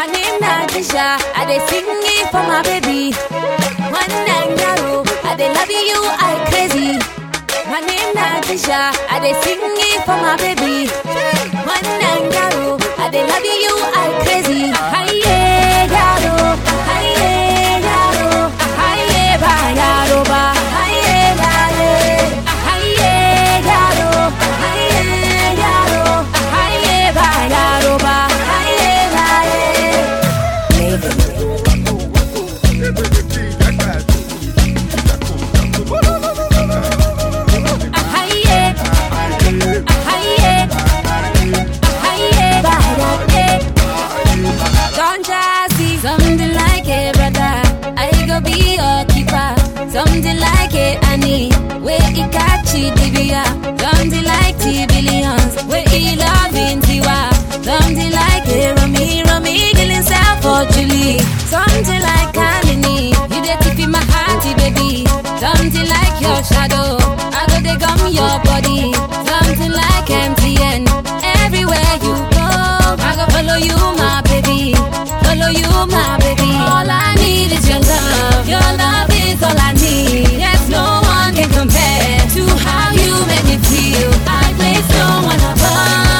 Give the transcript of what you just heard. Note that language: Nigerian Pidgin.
My name na Disha, I dey sing it for my baby. One night narrow, I dey love you, I crazy. My name na Disha, I dey sing it for my baby. One night narrow, I dey love you, I crazy. Aye, yaro, aye, yaro, aye, ba yaro ba, aye, aye, aye, yaro, aye, yaro, aye, ba yaro ba, aye, aye. Aye, aye, aye, ba yaro. Don't just see something like it, brother. I go be your keeper. Something like it, Annie. Where it catch it, Divya. Something like T billions. Where it loving Tiwa. Something like it, Rami, Rami, killing self for Julie. Something like Kalini. You the tip in my hearty, baby. Something like your shadow. I go they gum your body. Something like MTN. Everywhere you go, I go follow you, my baby. Follow you, my baby. All I need is your love. Your love is all I need. Yes, no one can compare to how you make me feel. I place no one above.